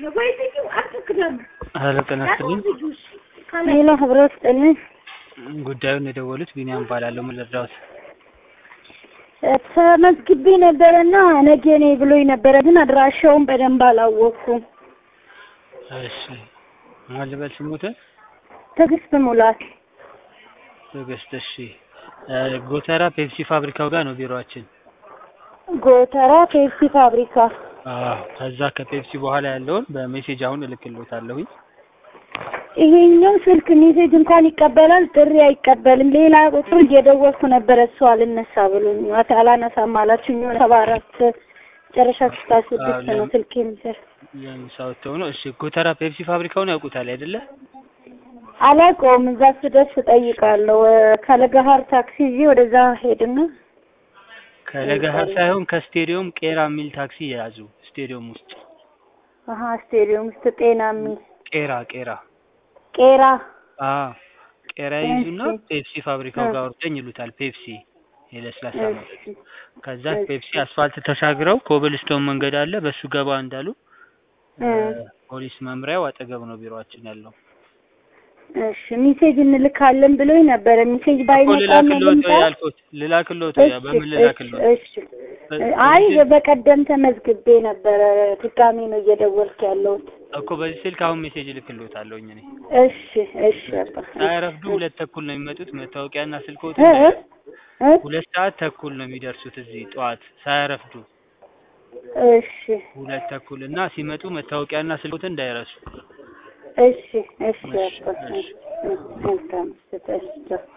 ሄሎ ጤና ይስጥልኝ። ሌላ ህብረት ስጥልኝ። ጉዳዩን የደወሉት ቢኒያም እባላለሁ። ምን ልርዳዎት? ተመዝግቤ ነበረና ነገ ነኝ ብሎኝ ነበረ፣ ግን አድራሻውን በደንብ አላወቅኩም። እሺ ማን ልበል ስሙትን? ትዕግስት ሙላት ትዕግስት። እሺ እ ጎተራ ፔፕሲ ፋብሪካው ጋር ነው ቢሮአችን። ጎተራ ፔፕሲ ፋብሪካ። አዎ ከዛ ከፔፕሲ በኋላ ያለውን በሜሴጅ አሁን እልክልዎታለሁኝ። ይሄኛው ስልክ ሜሴጅ እንኳን ይቀበላል፣ ጥሪ አይቀበልም። ሌላ ቁጥር እየደወልኩ ነበረ እሱ አልነሳ ብሎኝ አት- አላነሳም አላችሁኝ። ሰባ አራት ጨረሻ ስልሳ ስድስት ነው ስልክ የሚሰራ ለምሳወተው ነው። እሺ ጎተራ ፔፕሲ ፋብሪካውን ያውቁታል አይደለ? አላውቀውም። እዛ ስደርስ እጠይቃለሁ። ከለገሀር ታክሲ ይዤ ወደዛ ሄድና ከለገሀር ሳይሆን ከስቴዲዮም ቄራ የሚል ታክሲ የያዙ ስቴዲዮም ውስጥ አሀ ስቴዲየም ውስጥ ጤና የሚል ቄራ ቄራ ቄራ አዎ ቄራ ይዙና እሺ። ፔፕሲ ፋብሪካው እ። ጋር ወርደኝ ይሉታል። ፔፕሲ የለስላሳ መጠጥ እሺ ከዛ እሺ። ፔፕሲ አስፋልት ተሻግረው ኮብልስቶን መንገድ አለ። በሱ ገባ እንዳሉ እ። ፖሊስ መምሪያው አጠገብ ነው ቢሮአችን ያለው። እሺ ሚሴጅ እንልካለን ብሎኝ ነበረ። ሚሴጅ እኮ ባይመጣም ልላክልዎት ልምጣ? ወይ ያልኩት ልላክልዎት ወይ እሺ በምን እሺ ልላክልዎት? እሺ። አይ በቀደም ተመዝግቤ ነበረ። ድጋሜ ነው እየደወልኩ ያለሁት። እኮ በዚህ ስልክ አሁን ሜሴጅ እልክልዎታለሁኝ እኔ። እሺ እሺ አባ ሳይረፍዱ ሁለት ተኩል ነው የሚመጡት። መታወቂያና ስልክዎት እ እ እ ሁለት ሰዓት ተኩል ነው የሚደርሱት እዚህ ጠዋት ሳያረፍዱ እሺ ሁለት ተኩል እና ሲመጡ መታወቂያና ስልክዎትን እንዳይረሱ። እሺ እሺ እሺ አባ እሺ መልካም ስተሽ